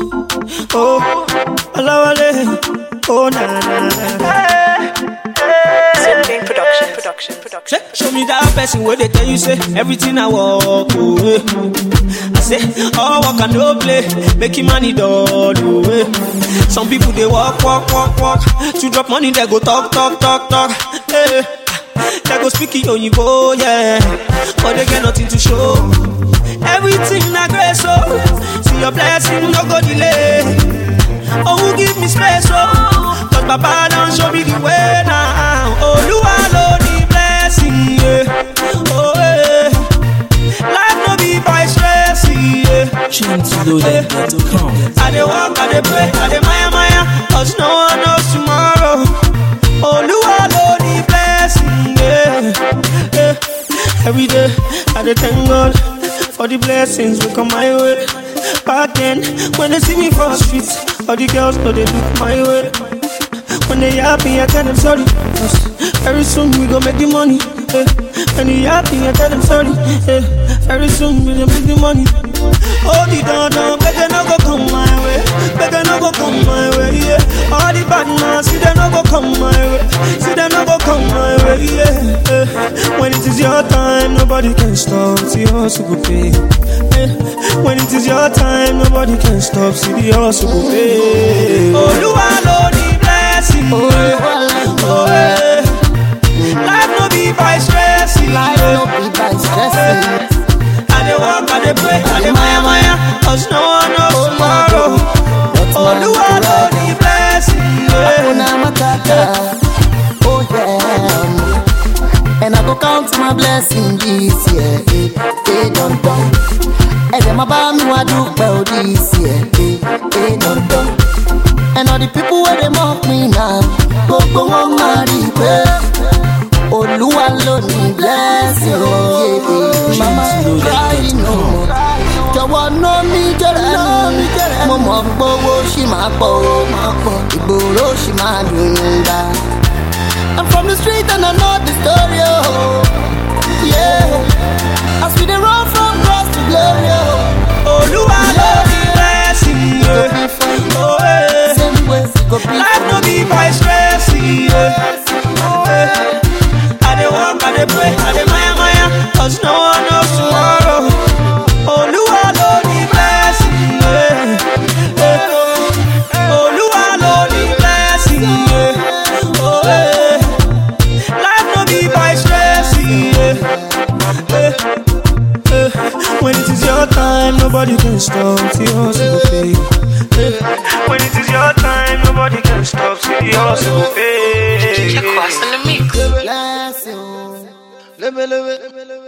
Oh, Olawale. Oh, na na na. Zipping production, production, production. Say, show me that person where they tell you say everything I walk away. I say all work and no play, making money done away. Some people they walk, walk, walk, walk. To drop money they go talk, talk, talk, talk. Hey, they go speak it on you go, yeah. But they get nothing to show. Everything I grace so see your blessing no go delay. Oh, who give me space, oh Cause Papa don't show me the way now Oh, you alone the blessing, yeah Oh, yeah Life no be by stress, yeah Chintloaded.com. I dey walk, I dey pray, I dey maya maya Cause no one knows tomorrow Oh, you alone the blessing, yeah, yeah Every day, I dey thank God For the blessings will come my way Back then, when they see me for the streets, all the girls know they look my way. When they happy, I tell them sorry. 'cause very soon we gon' make the money. eh. When they happy, I tell them sorry. eh. Very soon we gon' make the money. Oh, the don don, better no go come my way. Better no go come my way, yeah. All the bad man, see them no go come my way. See them no go come my way, yeah. eh. When it is your time, nobody can stop. See us go pay. eh. When it is your time, nobody can stop. See the hustle go pay. Oh, you alone the blessing. Oh, oh, yeah. Life no be by stress. Life no be by stressing. I dey walk, I dey pray, I dey maya maya, cause no one knows tomorrow. Oh, you alone the blessing. Yeah. Hakuna matata. Oh yeah. And I go count my blessing this year. Eh, eh, dun dun. And them about me what do well this year. Eh, eh, dun dun. And all the people where they mock me now. Go go on marry Olúwa ló ní blessing o. Yeah, yeah. Mama cry no more. Jọ̀wọ́ ná mi jẹ́rẹ̀ mo mọ̀ gbowó ṣì máa pọ̀ o. Ìgboro ṣì máa dùn dá. I'm from the street and I know the story oh. Yeah. As we dey run from grass to glory oh. Oh, you alone the blessing. Go Yeah. be fine. Oh, yeah. Same way go be Life no be by stress. Yeah. Oh, yeah. I dey walk, I dey pray, I dey maya maya, cause no one knows tomorrow. Oh, you alone the blessing. Yeah. Yeah. Oh, you alone the blessing. Yeah. Oh, yeah. Life no be by stress. Yeah. Yeah. Yeah. When it is your time, nobody can stop. See us go pay. Yeah. When it is your time, nobody can stop. See us go pay. Across in the mix. blessing. Lebe, lebe, lebe, lebe.